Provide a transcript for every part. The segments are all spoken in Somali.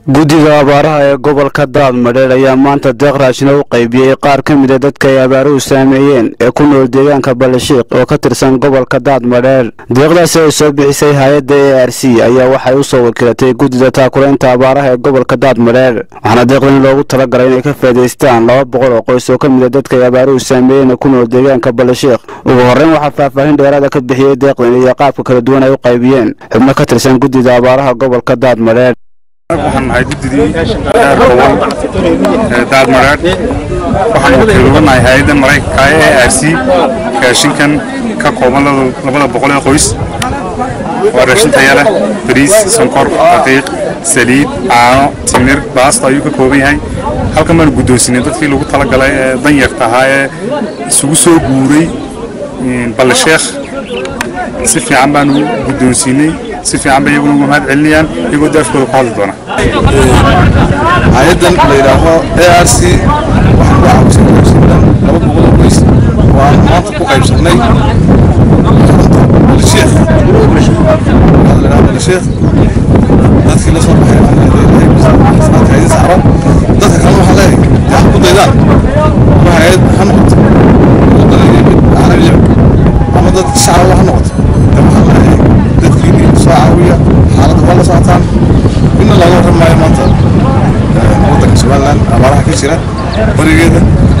guddiga abaaraha ee gobolka daadmadheer ayaa maanta deeq raashina u qaybiyey qaar ka mida dadka ay abaaruhu saameeyeen ee ku nool deegaanka balashiiq oo ka tirsan gobolka daadmadheer deeqdaasi ay soo bixisay hay-adda a r c ayaa waxay u soo wakiilatay guddida taakulaynta abaaraha ee gobolka daadmadheer waxaana deeqdan loogu talagalay inay ka faa'idaystaan laba boqol oo qoys oo ka mida dadka ay abaaruhu saameeyeen ee ku nool deegaanka balashiiq ugu horreyn waxaa faahfaahin dheeraada ka bixiyey deeqdan iyo qaabka kala duwan ay u qaybiyeen xubno ka tirsan guddida abaaraha gobolka daadmadheer waxaan nahay guddidii reer gobol ee daadmareer waxaan wakiil uga nahay hay-adda maraykanka ee a r c raashinkan ka kooban labada boqol ee qoys waa raashin taya leh bariis sonkor daqiiq saliid caano timir baasto ayuu ka kooban yahay halkan baanu guddoonsinay dadkii lagu talagalay ee danyarta ahaa ee isugu soo guuray ballasheekh si fiican baanu guddoonsiinay si fiican bay iyaguna uga mahad celinayaan iyagoo daafkooda ku hadli doona hay-addan la yidhaaho a r c waxaan ku caawisay qoysdan laba boqol oo qoys oo aan maanta ku qaybsannay balisheekh waxaa la yidhaha balisheekh dadkii la soo baxay hay-adda saaro dadka kalena waxaa leeyahay yaa ku daydaan ama hay-ad ha noqoto waddanaya mid caalamiya ama dad shacaba ha noqoto de waxaa leeyahay dadkiini soo caawiya xaaladda waa la socotaan inna looga warran maayo maanta waddanka somalilan abaaraha ka jira barigeeda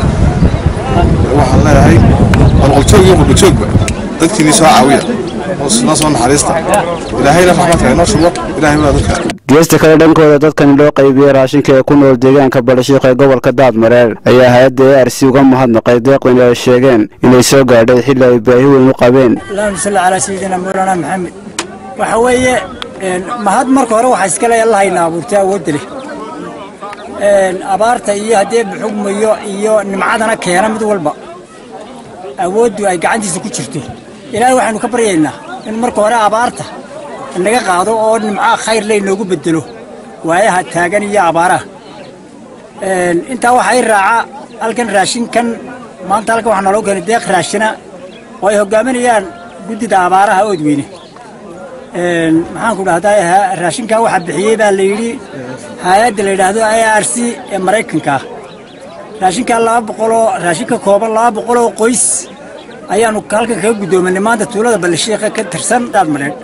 waxaan leeyahay qolqoljoog iyo qurbajoogba dadkiini soo caawiya noo soo naxariista ilaahayna raxmadka inoo shubo ilaahay baa dadka geesta kale dhankooda dadkani loo qaybiyey raashinka ee ku nool deegaanka balashiiq ee gobolka daadmareer ayaa hay-adda a r c uga mahadnaqay deeqdan ay sheegeen inay soo gaadhay xilli ay baahi weyn u qabeen allahuma salli calaa sayidina mawlaana maxamed waxa weeye mahad marka hore waxaa iska le allahayna abuurtay awoodda leh abaarta iyo haddee buxugmayo iyo nimcadana keena mid walba awooddu ay gacantiisa ku jirto ilaahay waxaynu ka baryaynaa in marka hore abaarta naga qaado oo nimcaha khayr laynoogu bedelo waayaha taagan iyo abaaraha intaa waxaa i raaca halkan raashinkan maanta halkan waxaa naloo keenay deeq raashina oo ay hogaaminayaan guddida abaaraha oodweyne maxaan ku dhahdaa raashinkaa waxaa bixiyey baa la yidhi hay-adda la yidhaahdo a r c ee maraykanka ah raashinkaa laba boqoloo raashin ka kooban laba boqoloo qoys ayaanu halkan kaga guddoominay maanta tuulada ballashiiqa ka tirsan daadmadheedh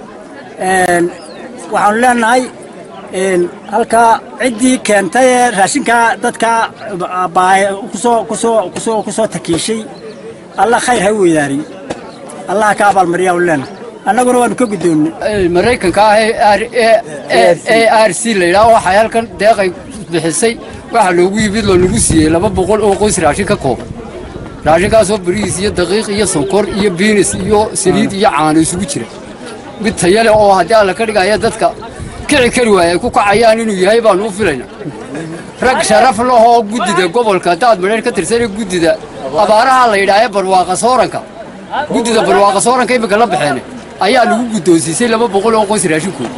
waxaanu leenahay halkaa ciddii keentay ee raashinkaa dadkaa kusoo kusoo kusoo kusoo takiishay allah khayr ha weydaariyo allah ka abaalmariyaa u leenahay annaguna waanu ka guddoonnay maraykanka ah ee a r c la yidhaah waxay halkan deeqay bixisay waxaa loogu yimid loo nagu siiyey laba boqol oo qoys raashin ka kooban raashinkaasoo bariis iyo daqiiq iyo sonkor iyo biinis iyo saliid iyo caano isugu jira mid tayale oo haddii alla ka dhigaya dadka kici kari waaya ay ku kacayaan inuu yahay baanu u filayna rag sharaf lahoo guddida gobolka daadmadheer ka tirsanee guddida abaaraha la yidhaahee barwaaqa sooranka guddida barwaaqa sooranka imminka la baxeene ayaa lagu guddoonsiisay laba boqol oo qoys raashinkooda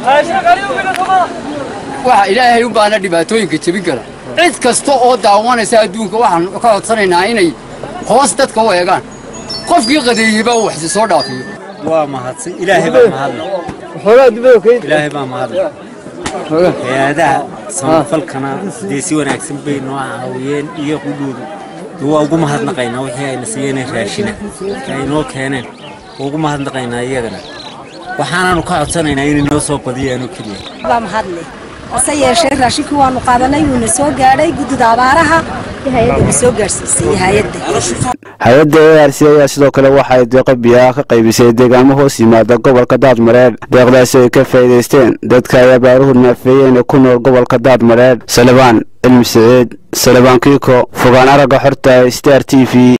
waxa ilaahay u baana dhibaatooyinka jebin kara cid kasta oo daawanaysa adduunka waxaan ka codsanaynaa inay hoos dadka u eegaan qofkii qadeeyeyba uu waxsi soo dhaafiyo waa mahadsan ilaahay baa mahadle ilaahay baa mahadle hay-adaha samafalkana dee si wanaagsan bay noo caawiyeen iyo qudhoodu waa ugu mahadnaqaynaa wixii ayna siiyeen raashina ay noo keeneen waa ugu mahadnaqaynaa iyagana waxaanaanu ka codsanaynaa inay noo soo badiyaanoo keliya baa mahadle hase yeeshee raashinkii waanu qaadanay wuuna soo gaadhay guddida abaaraha hay-adda soo gaadhsiisay hay-adda hay-adda a r c ayaa sidoo kale waxa ay deeqo biyaha ka qaybisay deegaamo hoos yimaada gobolka daadmareer deeqdaasi ay ka faa'iidaysteen dadka ay abaaruhu naafeeyeen ee ku nool gobolka daadmareer salebaan cilmi siciid salebaan kiiko fogaan aragga xorta star t v